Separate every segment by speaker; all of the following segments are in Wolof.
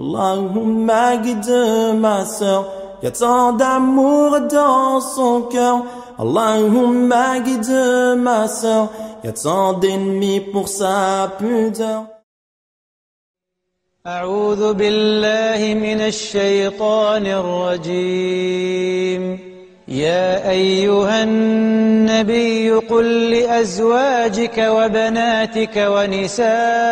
Speaker 1: Allahumma guide ma sœur, y a tant d'amour dans son cœur. Allahumma guide ma sœur, y a tant d'ennemis pour sa pudeur.
Speaker 2: أعوذ بالله من الشيطان الرجيم يا أيها النبي قل لأزواجك وبناتك ونساء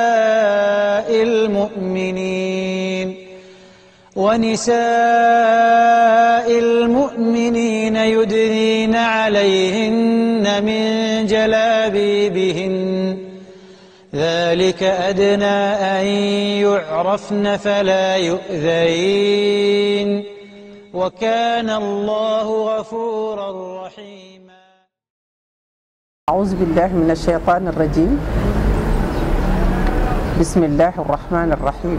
Speaker 2: المؤمنين ونساء المؤمنين يدنين عليهن من جلابيبهن ذلك أدنى أن يعرفن فلا يؤذين وكان الله غفورا رحيما
Speaker 3: أعوذ بالله من الشيطان الرجيم بسم الله الرحمن الرحيم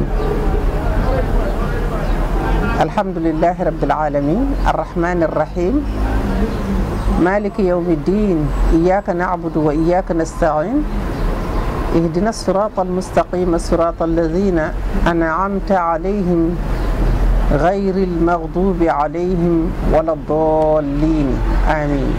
Speaker 3: الحمد لله رب العالمين الرحمن الرحيم مالك يوم الدين إياك نعبد وإياك نستعين اهدنا الصراط المستقيم الصراط الذين أنعمت عليهم غير المغضوب عليهم ولا الضالين آمين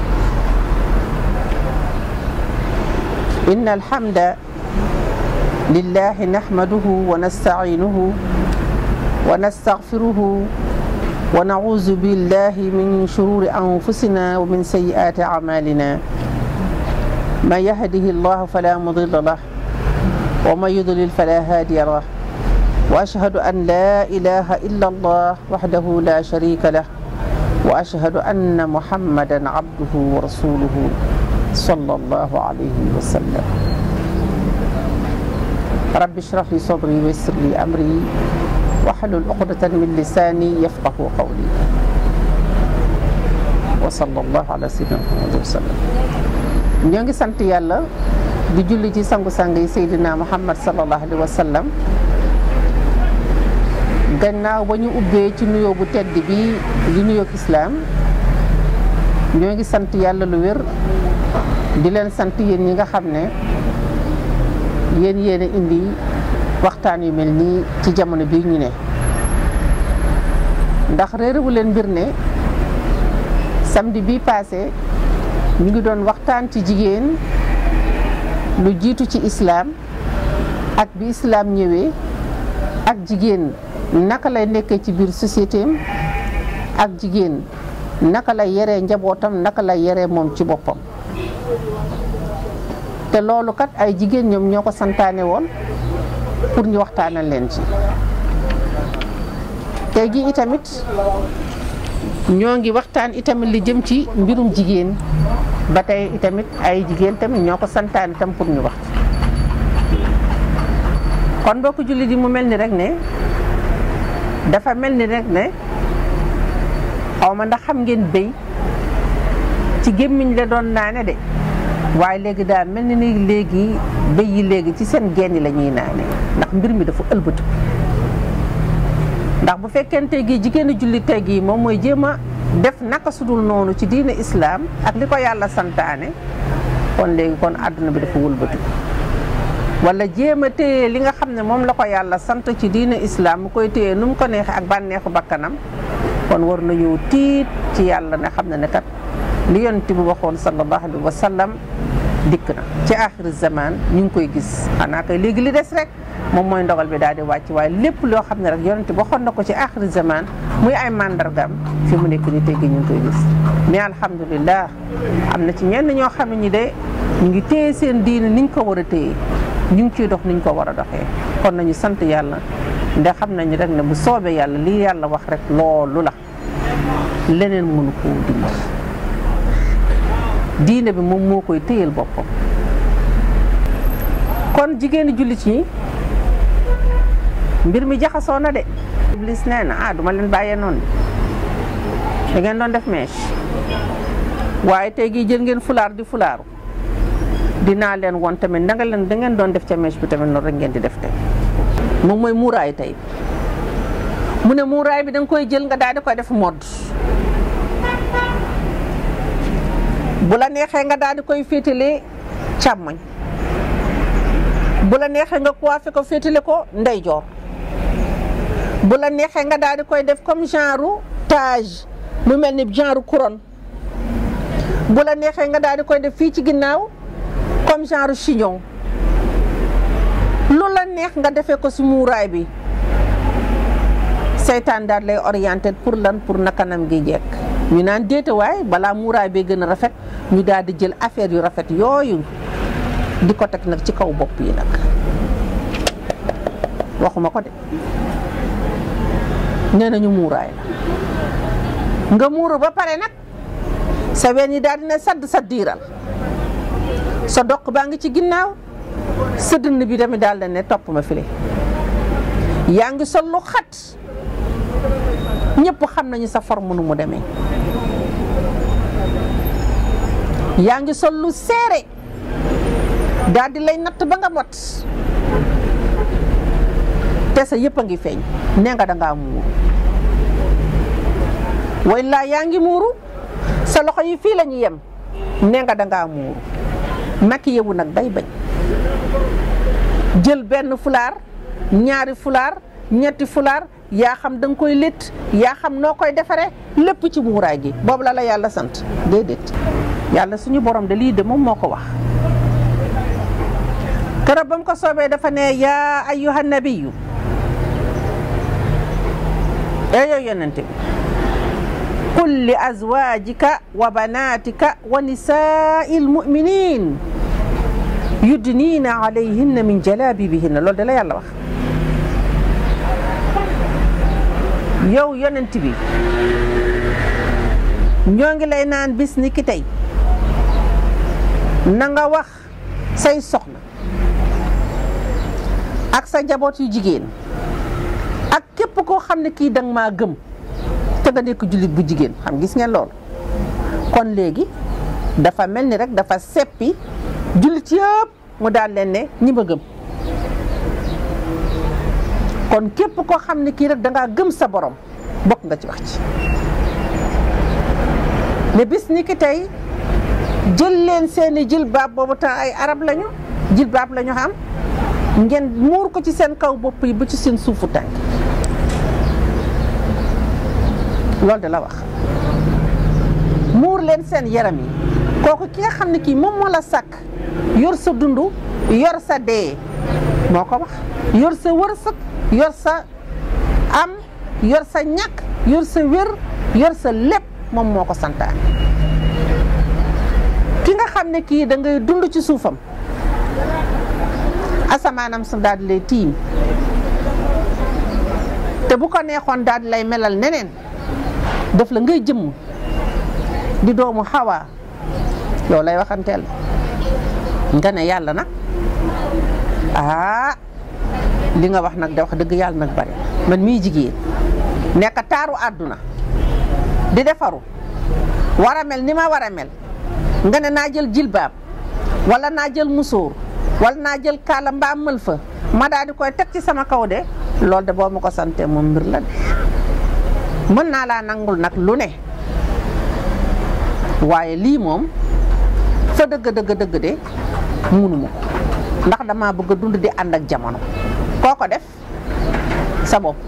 Speaker 3: إن الحمد لله نحمده ونستعينه ونستغفره ونعوذ بالله من شرور أنفسنا ومن سيئات أعمالنا من يهده الله فلا مضل له ومن يضلل فلا هادي له وأشهد أن لا إله إلا الله وحده لا شريك له وأشهد أن محمدا عبده ورسوله صلى الله عليه وسلم رب اشرح لي صدري ويسر لي أمري واحلل عقدة من لساني يفقه قولي وصلى الله على سيدنا محمد وسلم ñoo ngi sant yàlla di julli ci sangu-sang yi Seydina Muhammad sallallahu alayhi wa sallam gannaaw ba ñu ubbee ci nuyoo bu tedd bi di nuyoo islaam ñoo ngi sant yàlla lu wér di leen sant yéen ñi nga xam ne yéen yéen a indi waxtaan yu mel nii ci jamono bii ñu ne ndax réerewu leen mbir ne samedi bii passé ñu ngi doon waxtaan ci jigéen lu jiitu ci islaam ak bi islaam ñëwee ak jigéen naka lay nekkee ci biir société am ak jigéen naka lay yaree njabootam naka lay yaree moom ci boppam te loolu kat ay jigéen ñoom ñoo ko santaane woon pour ñu waxtaanal leen ci tey gi itamit ñoo ngi waxtaan itamit li jëm ci mbirum jigéen ba tey itamit ay jigéen tamit ñoo ko santaan itam pour ñu wax kon mbokku jullit yi mu mel ni rek ne dafa mel ni rek ne xaw ma ndax xam ngeen béy ci gémmiñ la doon naane de waaye léegi daal mel ni ni léegi béy yi léegi ci seen genn la ñuy naane ndax mbir mi dafa ëlbatu ndax bu fekkente gi jigéenu jullit tey gi moom mooy jéem a def naka sudul noonu ci diine islaam ak li ko yàlla santaane kon léegi kon àdduna bi dafa wëlbatu wala jéem a téye li nga xam ne moom la ko yàlla sant ci diine islaam mu koy téye nu mu ko neexee ak bànneexu bakkanam kon war na ñëw tiit ci yàlla ne xam ne ne kat li yonent bi waxoon sallallahu alayhi wa sallam dikk na ci axiri zaman ñu ngi koy gis xanaa kay léegi li des rek moom mooy ndogal bi daal di wàcc waaye lépp loo xam ne rek yonent bi waxoon na ko ci axiri zaman muy ay mandargam fi mu nekk ni tey gi ñu ngi koy gis mais alhamdulilah am na ci ñenn ñoo xam ne ñi de ñu ngi téye seen diine niñ ko war a téye ñu ngi ciy dox niñ ko war a doxee kon nañu sant yàlla ndax xam nañu rek ne bu soobee yàlla lii yàlla wax rek loolu la leneen mënu koo dindi diine bi moom moo koy téyel boppam kon jigéeni jullit ñi mbir mi jaxasoo na de iblis nee na ah duma leen bàyyee noonu da ngeen doon def mèche waaye tey gii jël ngeen fulaar di fulaaru dinaa leen won tamit da nga leen da ngeen doon def ca mèche bi tamit noonu rek ngeen di def tey moom mooy muuraay tey mu ne muuraay bi da nga koy jël nga daal di koy def modd bu la neexee nga daal di koy féetale càmmoñ bu la neexee nga coiffé ko féetale ko ndeyjoor bu la neexee nga daal di koy def comme genre tage mu mel ni genre couronne bu la neexee nga daal di koy def fii ci ginnaaw comme genre chignon lu la neex nga defee ko si muuraay bi seytaan daal lay orienté pour lan pour na kanam gi jekk ñu naan déete waay balaa muuraay bee gën a rafet ñu daal di jël affaire yu rafet yooyu di ko teg nag ci kaw bopp yi nag waxuma ko de nee nañu muuraay la nga muuru ba pare nag sa ween yi daal dina sadd sa diiral sa doq baa ngi ci ginnaaw sa dënn bi tamit daal da ne topp ma file yaa ngi sol lu xat ñëpp xam nañu sa forme nu mu demee yaa ngi sol lu seere daal di lay natt ba nga mot te sa yëpp a ngi feeñ nee nga dangaa muuru way laa yaa ngi muuru sa loxo yi fii la ñu yem nee nga dangaa muuru makki yewu nag bay bañ jël benn fulaar ñaari fulaar ñetti fulaar yaa xam da nga koy létt yaa xam noo koy defaree lépp ci muuraay gi boobu la la yàlla sant déedéet yàlla suñu borom de lii de moom moo ko wax keroog ba mu ko soobee dafa ne yaa ayyuha nabiyu ee yow yonente bi qul li azwajika wa banatika wa nisaai lmuminin yudniina alayhinna min jalabibihinna loolu de la yàlla wax yow yonent bi ñoo ngi lay naan bis ni ki tey na nga wax say soxna ak sa njaboot yu jigéen ak képp koo xam ne kii danga maa gëm te nga nekk jullit bu jigéen xam gis ngeen loolu kon léegi dafa mel ni rek dafa seppi jullit yëpp mu daal leen ne ñi ma gëm kon képp koo xam ne kii rek dangaa gëm sa borom bokk nga ci wax ci mais bis ni ki tey jël leen seeni jilbaab boobu temps ay arab lañu jilbaab lañu xam ngeen muur ko ci seen kaw bopp yi ba ci seen suufu tànk loolu de la wax muur leen seen yaram yi kooku ki nga xam ne kii moom moo la sàkk yor sa dund yor sa dee moo ko wax yor sa wërsëg yor sa am yor sa ñàkk yor sa wér yor sa lépp moom moo ko santaan ki nga xam ne kii da ngay dund ci suufam asamaanam sa daal di lay tiim te bu ko neexoon daal di lay melal neneen def la ngay jëmm di doomu xawaa yow lay waxanteel nga ne yàlla nag ah li nga wax nag de wax dëgg yàlla nag bari man mii jigéen nekk taaru àdduna di defaru war a mel ni ma war a mel nga ne naa jël jilbaab wala naa jël musóor wala naa jël kaala mbaa mël fa ma daal di koy teg ci sama kaw de loolu de boo ma ko santee moom mbir la de mën naa laa nangul nag lu ne waaye lii moom fa dëgg dëgg dëgg de munuma ko ndax dama bëgg a dund di ànd ak jamono koo ko def sa bopp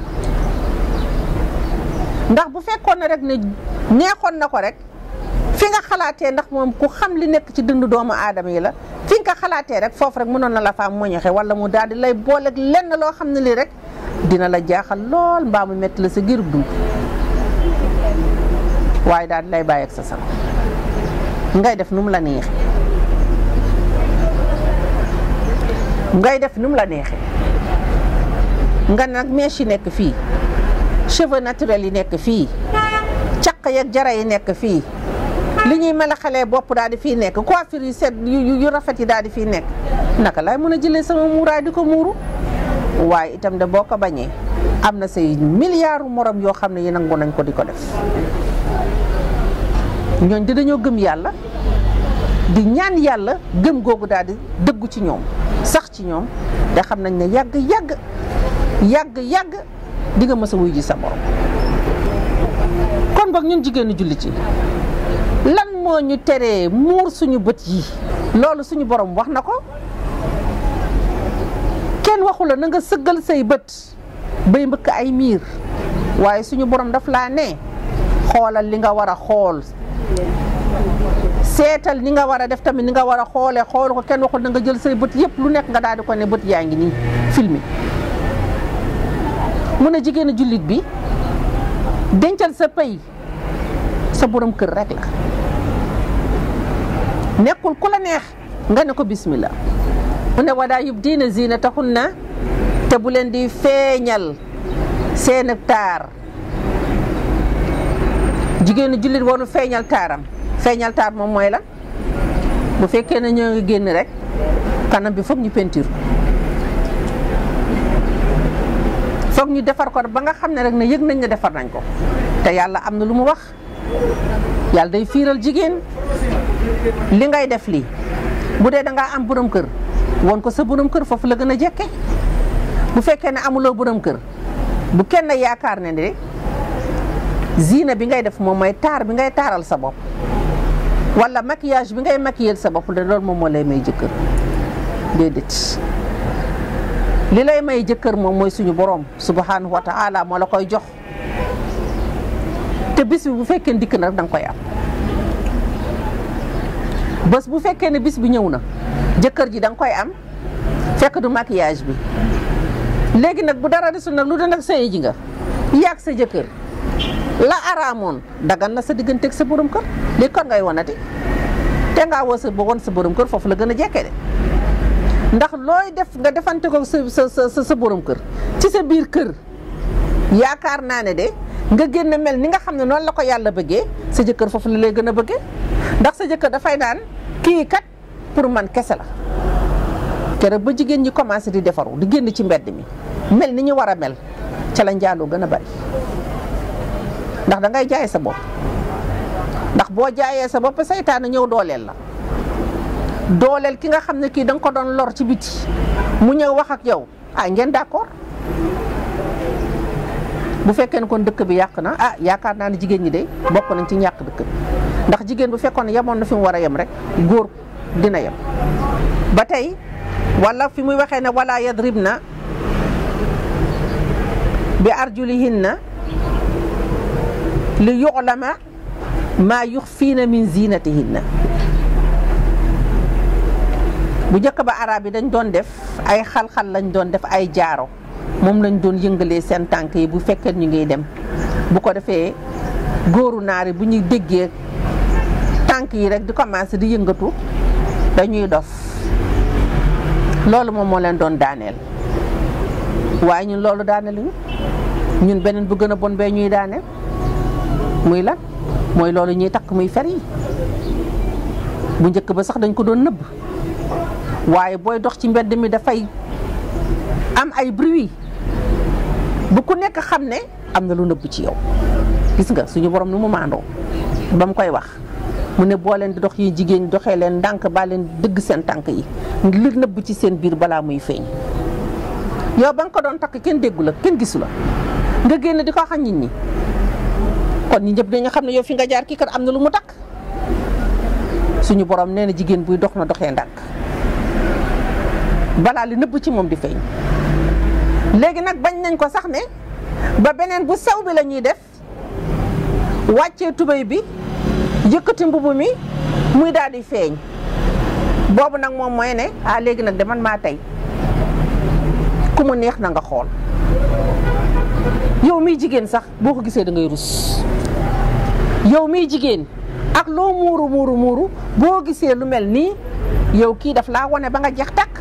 Speaker 3: ndax bu fekkoon ne rek ne neexoon na ko rek fi nga xalaatee ndax moom ku xam li nekk ci dund doomu aadama yi la fi nga ko xalaatee rek foofu rek mënoon na la faa moñoxe wala mu daal di lay booleeg lenn loo xam ne lii rek dina la jaaxal lool mbaa mu metti la sa giirub dund waaye daal di lay bàyyi ak sa sago ngay def nu mu la neexee ngay def nu mu la neexee nga nag mèche yi nekk fii cheveux naturels yi nekk fii caq yeeg jara yi nekk fii li ñuy mel xale bopp daal di fii nekk coiffure yu set yu rafet yi daal di fii nekk naka laay mën a jëlee sama muuraay di ko muuru waaye itam de boo ko bañee am na say milliards morom yoo xam ne yi nangu nañ ko di ko def ñooñ di dañoo gëm yàlla di ñaan yàlla gëm googu daal di dëggu ci ñoom sax ci ñoom te xam nañ ne yàgg yàgg yàgg yàgg di nga mës a wuy ji sa borom kon boog ñun jigéenu jullit yi lan moo ñu teree muur suñu bët yi loolu suñu borom wax na ko kenn waxu la na nga sëggal say bët bay mbëkk ay miir waaye suñu borom daf laa ne xoolal li nga war a xool seetal ni nga war a def tamit ni nga war a xoolee xool ko kenn waxul na nga jël say bët yëpp lu nekk nga daal di ko ne bët yaa ngi nii filmé mun a jigéenu jullit bi dencal sa pay sa borom kër rek la nekkul ku la neex nga ne ko bismillah mu ne wadaa yub diina ziina taxul na te bu leen di feeñal seen taar jigéenu jullit warul feeñal taaram feeñal taar moom mooy la bu fekkee ne ñoo ngi génn rek kanam bi foog ñu peinture foog ñu defar ko ba nga xam ne rek ne yëg nañ ne defar nañ ko te yàlla am na lu mu wax yàlla day fiiral jigéen li ngay def lii bu dee da ngaa am borom kër woon ko sa borom kër foofu la gën a jekke bu fekkee ne amuloo borom kër bu kenn yaakaar ne de ziina bi ngay def moom mooy taar bi ngay taaral sa bopp wala maquillage bi ngay maquiller sa bopp de loolu moom moo lay may jëkkër déedéet li lay may jëkkër moom mooy suñu borom subhanahu wa taala moo la koy jox te bis bi bu fekkee dikk na rek da nga koy am bés bu fekkee ne bis bi ñëw na jëkkër ji da nga koy am fekk du maquillage bi léegi nag bu dara desul nag lu da nag sëye ji nga yàgg sa jëkkër la araamoon dagan na sa digganteeg sa borom kër léegi kon ngay wanati te ngaa woo sa won sa borom kër foofu la gën a jekkee de ndax looy def nga defante ko sa sa sa sa borom kër ci sa biir kër yaakaar naa ne de nga génn mel ni nga xam ne noonu la ko yàlla bëggee sa jëkkër foofu la lay gën a bëggee ndax sa jëkkër dafay naan kii kat pour man kese la keroog ba jigéen ñi commencé di defaru di génn ci mbedd mi mel ni ñu war a mel ca la njaaloo gën a bari ndax da ngay jaay sa bopp ndax boo jaayee sa bopp saytaane ñëw dooleel la dooleel ki nga xam ne kii da nga ko doon lor ci biti mu ñëw wax ak yow ah ngeen d'accord bu fekkee ne kon dëkk bi yàq na ah yaakaar naa ne jigéen ñi de bokk nañ ci ñàkk dëkk bi ndax jigéen bu fekkoon ne yemoon na fi mu war a yem rek góor dina yem ba tey wala fi muy waxee ne wala yadribna bi arjulihinna li yu'lama maa yuxfiina min zinatihinna bu njëkk ba arab yi dañ doon def ay xal-xal lañ doon def ay jaaro moom lañ doon yëngalee seen tànk yi bu fekkee ñu ngi dem bu ko defee góoru naari bu ñuy déggee tànk yi rek di commencé di yëngatu dañuy dof loolu moom moo leen doon daaneel waaye ñun loolu daaneeluñu ñun beneen bu gën a bon bee ñuy daaneel muy lan mooy loolu ñuy takk muy fer yi bu njëkk ba sax dañ ko doon nëbb waaye booy dox ci mbedd mi dafay am ay bruit bu ku nekk xam ne am na lu nëbb ci yow gis nga suñu borom nu mu maandoo ba mu koy wax mu ne boo leen di dox yi jigéen doxee leen ndànk baa leen dëgg seen tànk yi li nëbb ci seen biir balaa muy feeñ yow ba nga ko doon takk kenn déggu la kenn gisu la nga génn di ko xam nit ñi kon ñi ñëpp dañu xam ne yow fi nga jaar kii kat am na lu mu takk suñu borom nee na jigéen buy dox na doxee ndànk balaa li nëbb ci moom di feeñ léegi nag bañ nañ ko sax ne ba beneen bu sew bi la ñuy def wàccee tubéy bi yëkkati mbubu mi muy daal di feeñ boobu nag moom mooy ne ah léegi nag de man maa tey ku mu neex na nga xool yow miy jigéen sax boo ko gisee da ngay rus yow miy jigéen ak loo muuru muuru muuru boo gisee lu mel nii yow kii daf laa wane ba nga jeex takk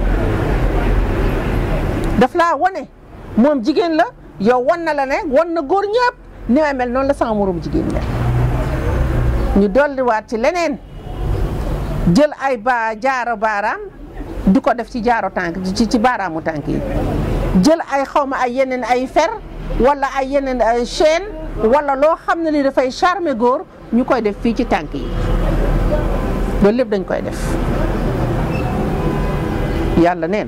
Speaker 3: daf laa wane moom jigéen la yow wan na la ne wan na góor ñëpp ni ma mel noonu la sama moroom jigéen mel ñu dolliwaat ci leneen jël ay ba jaaro baaraam di ko def ci jaaro tànk ci ci baaraamu tànk yi jël ay xawma ay yeneen ay fer wala ay yeneen ay chaîne wala loo xam ne ni dafay charmer góor ñu koy def fii ci tànk yi loolu lépp dañ koy def yàlla nee na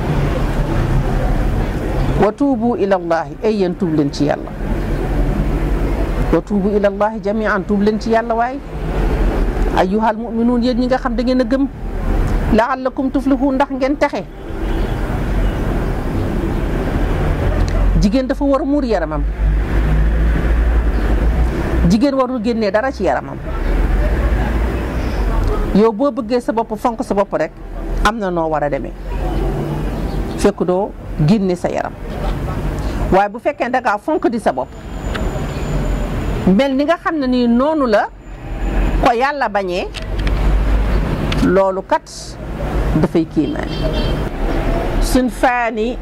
Speaker 3: wa tuubu ila llahi ay yéen tuub leen ci yàlla wa tuubu ila llahi jamian tuub leen ci yàlla waaye ayyuhal muminuun yéen ñi nga xam da ngeen a gëm laallakum tuflihun ndax ngeen texe jigéen dafa war a muur yaramam jigéen warul génnee dara ci yaramam yow boo bëggee sa bopp fonk sa bopp rek am na noo war a demee fekk doo génne sa yaram waaye bu fekkee da ngaa fonk di sa bopp mel ni nga xam ne nii noonu la ko yàlla bañee loolu kat dafay kiimaane suñ faani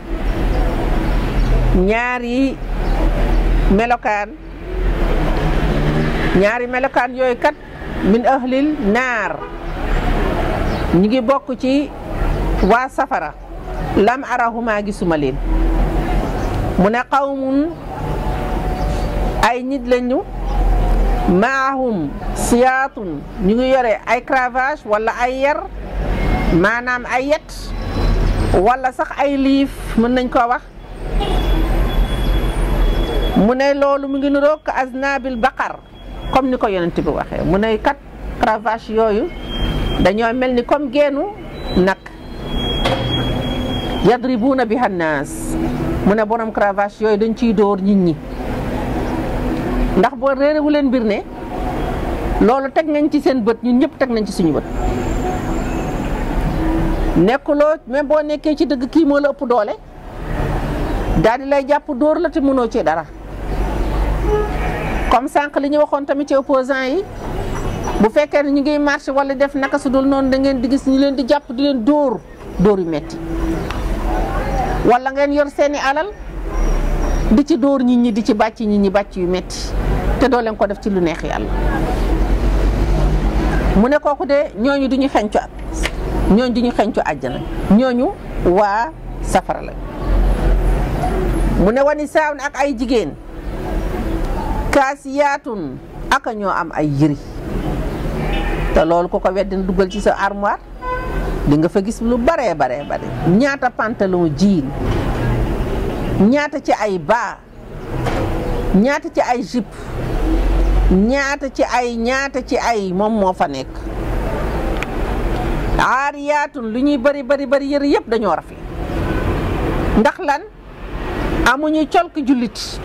Speaker 3: ñaari melokaan ñaari melokaan yooyu kat min ahlil naar ñu ngi bokk ci waa safara lam arahuma gisuma leen mu ne qawmun ay nit lañu maahum siyaatun ñu ngi yore ay cravage wala ay yar maanaam ay yet wala sax ay liif mën nañ koo wax mu ne loolu mu ngi niroog ka aznabil baqar comme ni ko yonent bi waxee mu ne kat cravage yooyu dañoo mel ni comme geenu nag yadribuuna bi hannaas mu ne borom cravage yooyu dañ ciy dóor nit ñi ndax boo réerewu leen mbir ne loolu teg nañ ci seen bët ñun ñëpp teg nañ ci suñu bët nekkuloo même boo nekkee ci dëgg kii moo la ëpp doole daal di lay jàpp dóor la te mënoo ci dara comme sànq li ñu waxoon tamit ci opposant yi bu fekkee ne ñu ngi marché wala def naka su dul noonu da ngeen di gis ñu leen di jàpp di leen dóor dóor yu metti wala ngeen yor seeni alal di ci dóor nit ñi di ci bàcc nit ñi bàcc yu metti te doo leen ko def ci lu neex yàlla mu ne kooku de ñooñu duñu xencu ak ñooñu duñu xencu àjjana ñooñu waa safara la mu ne wani saawun ak ay jigéen kaasiyaatun aka ñoo am ay yëri te loolu ko ko weddina dugal ci sa armoire di nga fa gis lu baree baree bare ñaata pantalon jiin ñaata ci ay baa ñaata ci ay jupe ñaata ci ay ñaata ci ay moom moo fa nekk aariyaatun lu ñuy bari bari bari yëre yëpp dañoo rafet ndax lan amuñu colk jullit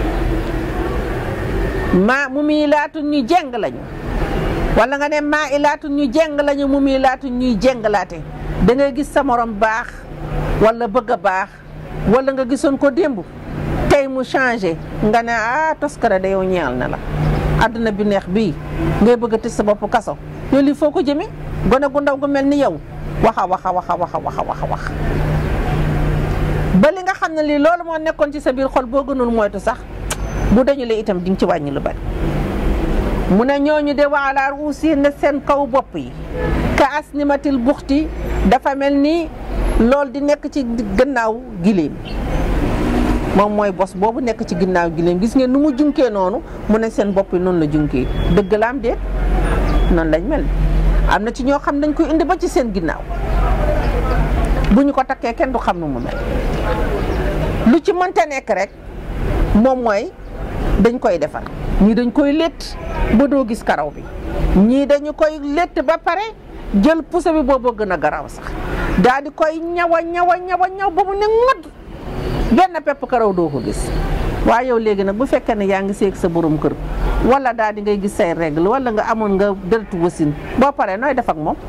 Speaker 3: maa mu mii laatu ñu jeng lañu wala nga ne maa i laatu ñu jeng lañu mu mii laatu ñuy jenglaate da ngay gis sa morom baax wala bëgg a baax wala nga gisoon ko démb tey mu changé nga ne ah toskare da yow ñeel na la àdduna bi neex bii ngay bëgg a tëj sa bopp kaso yow lii foo ko jëme gone gu ndaw gu mel ni yow waxa waxa waxa waxa waxa waxa wax ba li nga xam ne lii loolu moo nekkoon ci sa biir xol boo gënul moytu sax bu dañu la itam di nga ci wàññi lu bari mu ne ñooñu de waalaar aussi ne seen kaw bopp yi ka asnimatil buxti dafa mel ni loolu di nekk ci gannaaw giléem moom mooy bos boobu nekk ci ginnaaw giléem gis ngeen nu mu junkee noonu mu ne seen bopp yi noonu la junkee dëgg la am déet noonu lañ mel am na ci ñoo xam dañ koy indi ba ci seen ginnaaw bu ñu ko takkee kenn du xam nu mu mel lu ci mënta nekk rek moom mooy dañ koy defar ñii dañ koy létt ba doo gis karaw bi ñii dañu koy létt ba pare jël puso bi boobu gën a garaw sax daal di koy ñawa ñawa ñawa ñaw ba mu ne ŋodd benn pepp karaw doo ko gis waaye yow léegi nag bu fekkee ne yaa ngi seeg sa borom kër wala daal di ngay gis say règle wala nga amoon nga dërtu wasin boo paree nooy def ak moom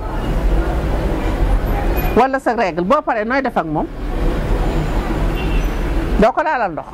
Speaker 3: wala sa règle boo paree nooy def ak moom doo ko laalal ndox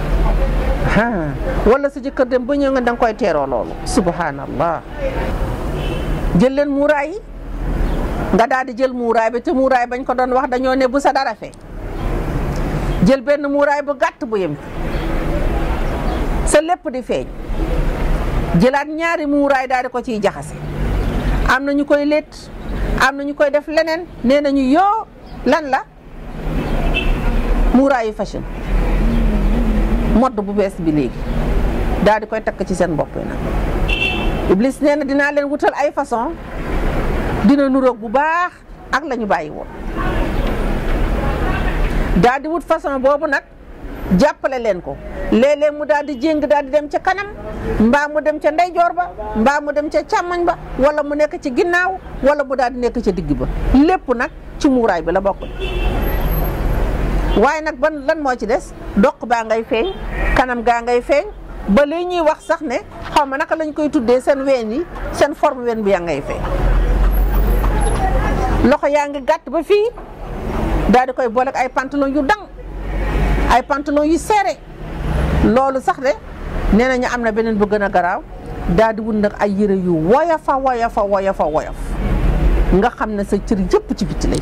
Speaker 3: wala sa jëkkër dem ba ñëw nga danga koy teeroo loolu subhanallah jël leen muuraay yi nga daal di jël muuraay bi te muuraay bañ ko doon wax dañoo ne bu sa dara fee jël benn muuraay bu gàtt bu yem sa lépp di feeñ jëlaat ñaari muuraay daal di ko ciy jaxase am na ñu koy létt am na ñu koy def leneen nee nañu yoo lan la muuraayu fashion modd bu bees bi léegi daal di koy takk ci seen bopp yi nag Iblis nee na dinaa leen wutal ay façon dina nuroog bu baax ak la ñu bàyyi woon daal di wut façon boobu nag jàppale leen ko léeg-léeg mu daal di jéng daal di dem ca kanam mbaa mu dem ca ndeyjoor ba mbaa mu dem ca càmmoñ ba wala mu nekk ci ginnaaw wala mu daal di nekk ca digg ba lépp nag ci muuraay bi la bokk waaye nag ban lan moo ci des doq baa ngay feeñ kanam gaa ngay feeñ ba li ñuy wax sax ne xaw ma naka lañ koy tuddee seen ween yi seen forme ween bi yaa ngay feeñ loxo yaa ngi gàtt ba fii daal di koy boole ak ay pantalon yu dang ay pantalon yu serré loolu sax de nee nañu am na beneen bu gën a garaaw daal di wut nag ay yére yu woyofa woyofa woyofa woyof nga xam ne sa cër yëpp ci bitti lay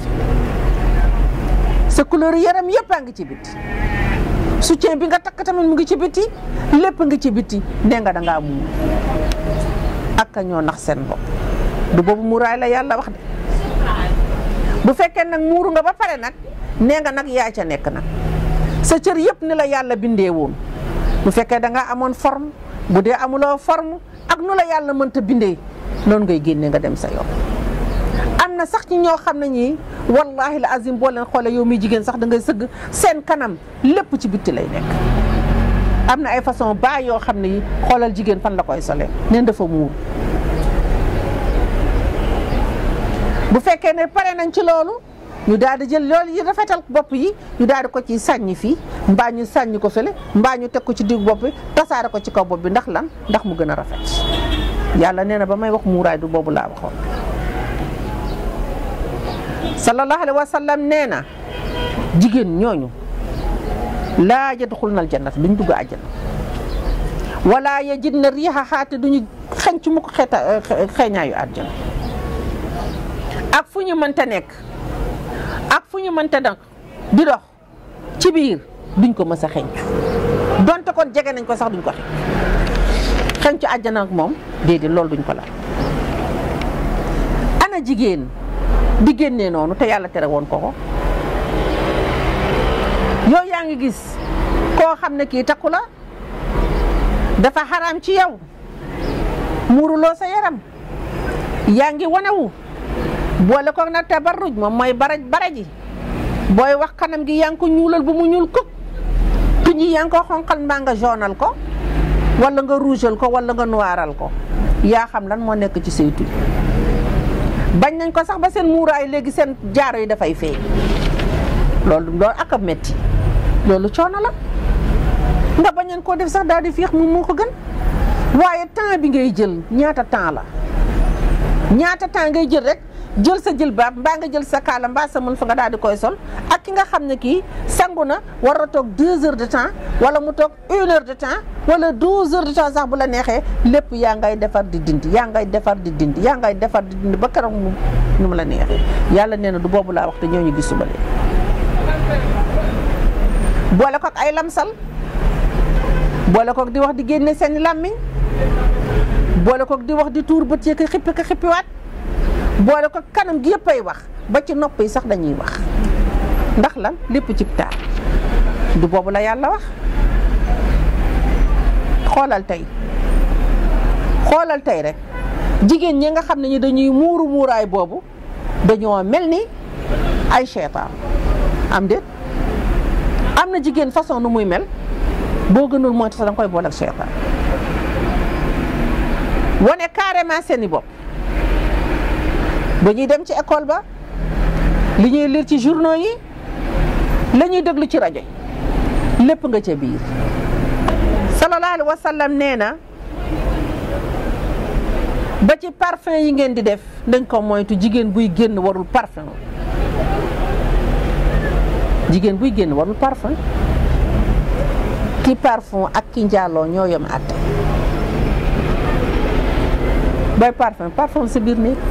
Speaker 3: sa couleur yaram yëpp a ngi ci bitti soutien bi nga takk tamit mu ngi ci bitti lépp ngi ci bitti nee nga da ngaa muur ak a ñoo nax seen bopp du boobu muuraay la yàlla wax de bu fekkee nag muuru nga ba pare nag nee nga nag yaa ca nekk nag sa cër yëpp ni la yàlla bindee woon bu fekkee da nga amoon forme bu dee amuloo forme ak nu la yàlla mënta bindee noonu ngay génnee nga dem sa yoon. am na sax ci ñoo xam ne ñii wallahi la azim boo leen xoolee yow mi jigéen sax da ngay sëgg seen kanam lépp ci bitti lay nekk. am na ay façon baa yoo xam ne yi xoolal jigéen fan la koy solee neen dafa muur bu fekkee ne pare nañ ci loolu ñu daal di jël loolu yi rafetal bopp yi ñu daal di ko ci sànni fii mbaa ñu sànni ko fële mbaa ñu teg ko ci digg bopp bi tasaare ko ci kaw bopp bi ndax lan ndax mu gën a rafet yàlla nee na ba may wax muuraay du boobu laa waxoon sallallahu alayhi wa sallam nee na jigéen ñooñu laa yadxulna aljannat duñ dugg àjjana wala yajidna riiha xaate duñu xenc mu ko xeeta xeeñaayu àjjana ak fu ñu mënta nekk ak fu ñu mënta nag di dox ci biir duñ ko mës a xencu donte kon jege nañ ko sax duñ ko xencu xencu àjjana ak moom déedéet loolu duñ ko laal ana jigéen di génnee noonu te yàlla tere woon ko ko yow yaa ngi gis koo xam ne kii takku la dafa xaraam ci yow muuruloo sa yaram yaa ngi wanewu boole ko nag tabarruj moom mooy baraj baraji booy wax kanam gi yaa ngi ko ñuulal bu mu ñuul ko tuñ yi yaa ngi ko xonqal mbaa nga jaunal ko wala nga rougeal ko wala nga noiral ko yaa xam lan moo nekk ci say tuñ bañ nañ ko sax ba seen muuraay léegi seen jaaro yi dafay feeñ loolu loolu ak a metti loolu coono la nga bañeen koo def sax daal di fiix mu moo ko gën waaye temps bi ngay jël ñaata temps la ñaata temps ngay jël rek jël sa jël baab mbaa nga jël sa kaala mbaa sa mën fa nga daal di koy sol ak ki nga xam ne kii sangu na war a toog deux heures de temps wala mu toog une heure de temps wala douze heures de temps sax bu la neexee lépp yaa ngay defar di dindi yaa ngay defar di dindi yaa ngay defar di dindi ba keroog mu nu mu la neexee yàlla nee na du boobu laa wax te ñooñu gis suba leen boole ko ak ay lamsal boole ko di wax di génne seen làmmiñ boole ko di wax di tuur bët yi ko xippi ko xippiwaat boole ko kanam gi yëpp ay wax ba ci nopp yi sax dañuy wax ndax lan lépp ci taar du boobu la yàlla wax xoolal tey xoolal tey rek jigéen ñi nga xam ne ñi dañuy muuru muuraay boobu dañoo mel ni ay seetaan am déet am na jigéen façon nu muy mel boo gënul mooy sax danga koy boole ak seetaan wane carrément seeni bopp ba ñuy dem ci école ba li ñuy lire ci journaux yi la ñuy déglu ci rajo yi lépp nga ca biir sallallahu alayhi wa sallam nee na ba ci parfum yi ngeen di def dañ ko moytu jigéen buy génn warul parfum jigéen buy génn warul parfum ki parfum ak ki njaaloo ñoo yem àtte booy parfum parfum sa biir néeg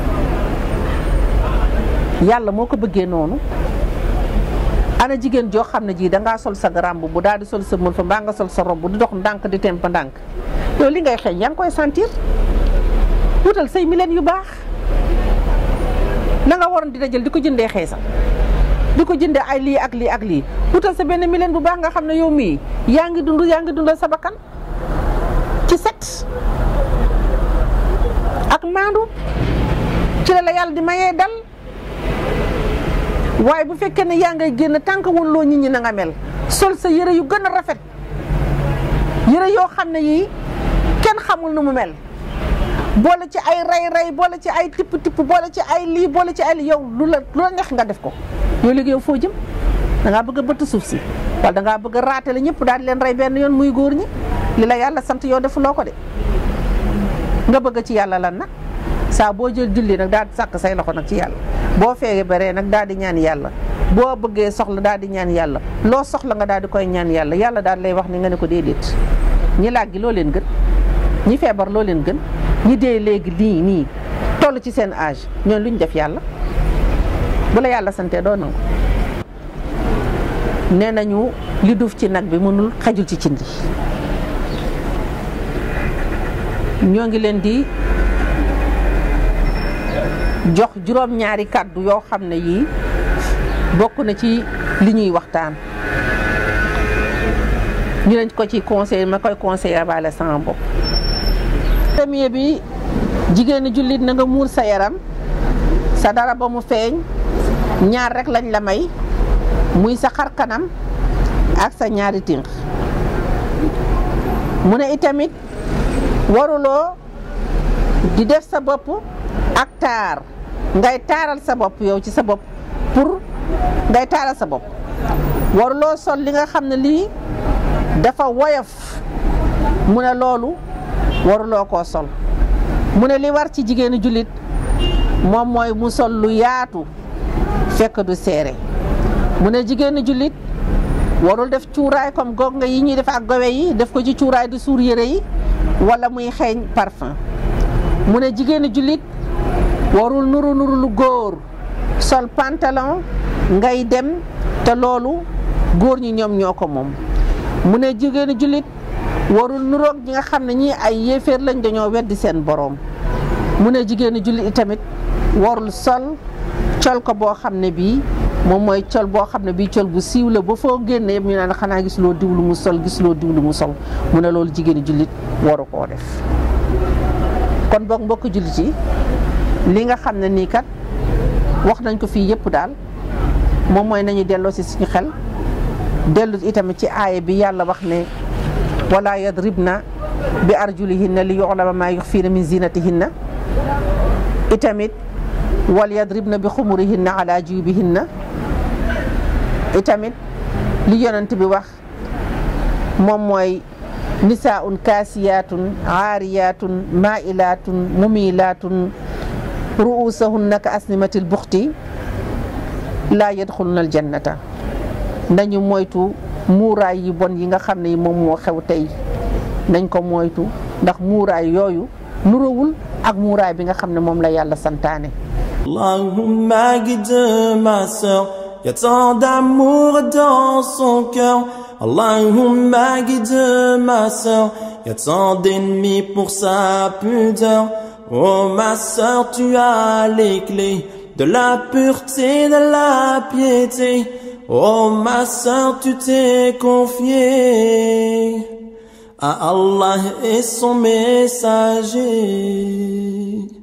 Speaker 3: yàlla moo ko bëggee noonu ana jigéen joo xam ne jii dangaa sol sa garamb bu daal di sol sa mën fa mbaa nga sol sa rob di dox ndànk di temp ndànk yow li ngay xeeñ yaa ngi koy sentir wutal say milen yu baax la nga waroon dina jël di ko jëndee xeesal di ko jëndee ay lii ak lii ak lii wutal sa benn milen bu baax nga xam ne yow mii yaa ngi dund yaa ngi dundal sa bakkan ci set ak maandu ci la la yàlla di mayee dal waaye bu fekkee ne yaa ngay génn tànk woon loo nit ñi na nga mel sol sa yëre yu gën a rafet yëre yoo xam ne yii kenn xamul nu mu mel boole ci ay ray ray boole ci ay tipp tipp boole ci ay lii boole ci ay lii yow lu la lu la neex nga def ko yow léegi yow foo jëm da ngaa bëgg a bëtt suuf si wala da ngaa bëgg a raatale ñëpp daal di leen rey benn yoon muy góor ñi li la yàlla sant yow defuloo ko de nga bëgg ci yàlla lan nag saa boo jël julli nag daal di sàkk say loxo nag ci yàlla boo feege baree nag daal di ñaan yàlla boo bëggee soxla daal di ñaan yàlla loo soxla nga daal di koy ñaan yàlla yàlla daal lay wax ni nga ne ko déedéet ñi làggi loo leen gën ñi feebar loo leen gën ñi dee léegi nii nii toll ci seen âge ñoon lu ñu def yàlla bu la yàlla santee doo nangu nee nañu li duuf ci nag bi mënul xajul ci cin li ñoo ngi leen di jox juróom-ñaari kàddu yoo xam ne yii bokk na ci li ñuy waxtaan ñu leen ko ci conseil ma koy conseiller baale sama bopp premier bi jigéenu jullit na nga muur sa yaram sa dara ba mu feeñ ñaar rek lañ la may muy sa xar kanam ak sa ñaari tinq mu ne itamit waruloo di def sa bopp ak taar ngay taaral sa bopp yow ci sa bopp pour ngay taaral sa bopp waruloo sol li nga xam ne lii dafa woyof mu ne loolu waruloo koo sol mu ne li war ci jigéenu jullit moom mooy mu sol lu yaatu fekk du seere mu ne jigéenu jullit warul def cuuraay comme goog nga yi ñuy def ak gowe yi def ko ci cuuraay di suur yére yi wala muy xeeñ parfum mu ne jigéenu jullit warul nuru nuru lu góor sol pantalon ngay dem te loolu góor ñi ñoom ñoo ko moom mu ne jigéenu jullit warul nuroog ñi nga xam ne ñii ay yéeféer lañ dañoo weddi seen boroom mu ne jigéenu jullit itamit warul sol col ko boo xam ne bii moom mooy col boo xam ne bii col bu siiw la ba foo génne yëpp ñu naan xanaa gis loo diw lu mu sol gis loo diw lu mu sol mu ne loolu jigéenu jullit waru koo def kon boog mbokk jullit yi li nga xam ne nii kat wax nañ ko fii yëpp daal moom mooy nañu delloo si suñu xel dellu itamit ci aaya bi yàlla wax ne wala yadribna bi arjulihinna li yu'lama ma yuxfiina min zinatihinna itamit wal yadribna bi xumurihinna ala jubihinna itamit li yonent bi wax moom mooy nisaun kaasiyaatun aariyaatun mailaatun mumilaatun ruusahunna ka asnimatil buxti laa yadxuluna aljannata nañu moytu muuraay yi bon yi nga xam ne moom moo xew tey nañ ko moytu ndax muuraay yooyu nurawul ak muuraay bi nga xam ne moom la yàlla santaane
Speaker 1: Allahumma guide ma sœur, y a tant d'amour dans son cœur. Allahumma guide ma sœur, y a tant d'ennemis pour sa pudeur. Oh ma sœur, tu as les clés de la pureté, de la piété. Oh ma sœur, tu t'es confiée à Allah et son messager.